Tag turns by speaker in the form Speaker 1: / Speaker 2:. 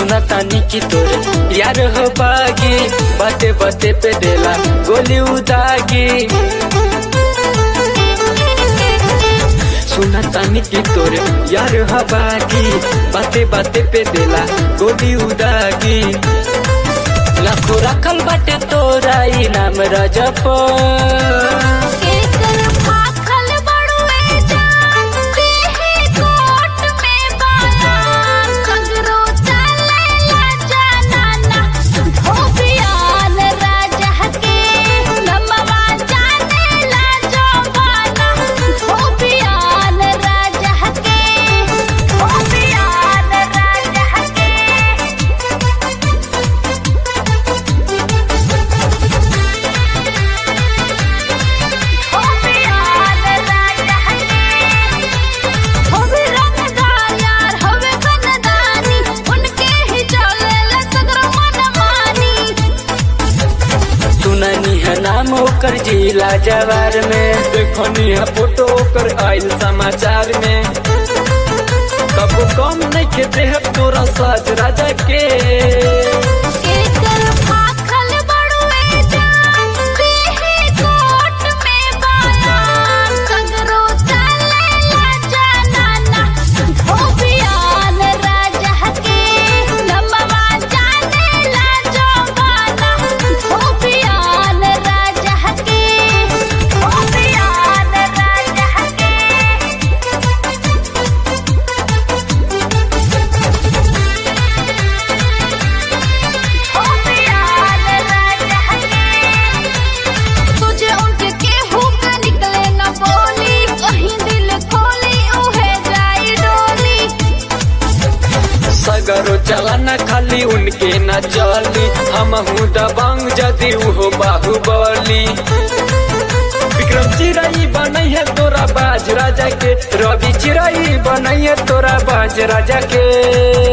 Speaker 1: सुना तानी की तोरे यार हो बागी बाते बाते पे देला गोली उदागी सुना तानी की तोरे यार हो बागी बाते बाते पे देला गोली उदागी लाखो रखल बाटे तोरा इनाम रजप
Speaker 2: केकर फाखल बड़ुए जान देहे कोट में बाला कंगरो चलेला जनाना धोबियान राजा के नमवा जानेला जवाना धोबियान राजा के धोबियान राजा के होबियान राजा के होबे रंगदार यार होबे बनदानी उनके ही चलेला सगरो मनमानी
Speaker 1: सुननी है नाम ओकर जिला जवार में देखनी है फोटो ओकर आयल समाचार में कबो कम नहीं के देह तोरा साज राजा के
Speaker 2: केकर फाखल बड़ुए जान देहे कोट में बाला कंगरो चलेला जनाना धोबियान राजा के नमवा जानेला जवाना धोबियान राजा के धोबियान राजा के होबियान राजा के तुझे उनके केहू का निकले न बोली कहीं दिल खोली उहे जाई डोली
Speaker 1: सगरो चला न खाली उनके न चली हम हूँ दबंग जदि उहो बाहुबली विक्रम चिराई बनई है तोरा बाज राजा के रवि चिराई बनई है तोरा बाज राजा के